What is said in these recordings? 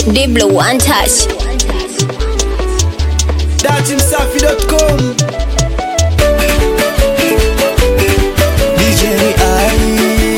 Diblo One Touch. datimsafi.com DJ ai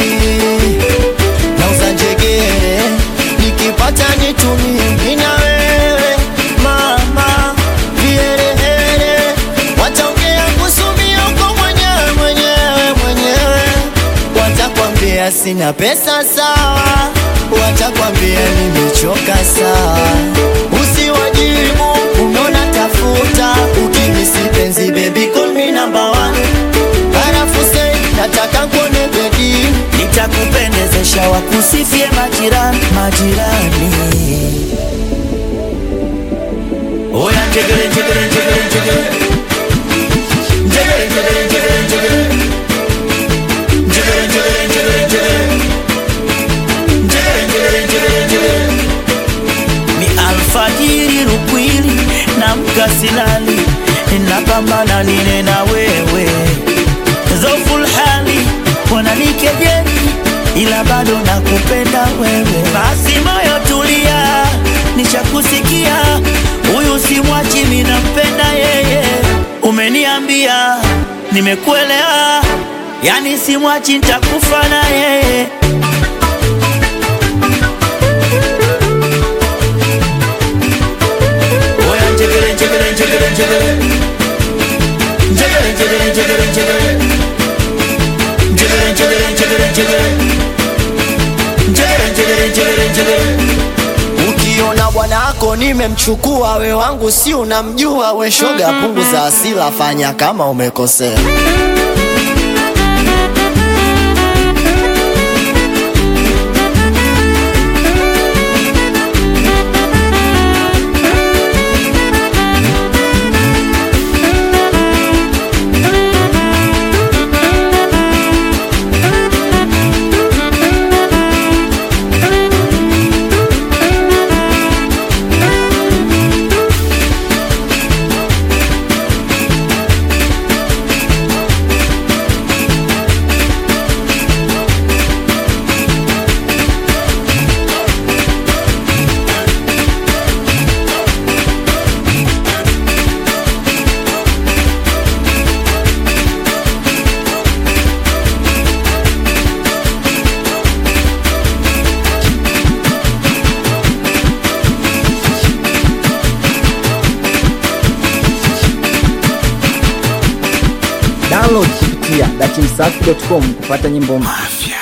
nauza njegere nikipata nitumie mimi na wewe mama viherehere wataongea kusumia uko mwenyewe mwenyewe mwenyewe watakwambia sina pesa sawa watakwambia nimechoka sawa usiwajibu unaona tafuta ukinisipenzi baby call me number one halafu say nataka kuone bedi nitakupendezesha wakusifie majirani majirani oya njegere njegere njegere njegere njegere njegere njegere njegere njegere njegere njegere njegere njegere njegere njegere njegere ni alfajiri rukwili na mkasilali napambana nine na wewe zoful hali wananikejeli ila bado nakupenda wewe basi moyo tulia nishakusikia huyu simwachi minampenda yeye umeniambia nimekuelewa yani simwachi ntakufa na yeye Oya njegere njegere njegere njegere Njegere njegere njegere njegere Njegere njegere njegere njegere Njegere njegere njegere njegere Ukiona bwanako nimemchukua we wangu si unamjua we shoga punguza asila fanya kama umekosea download kupitia datimsafi.com kupata nyimbo mpya.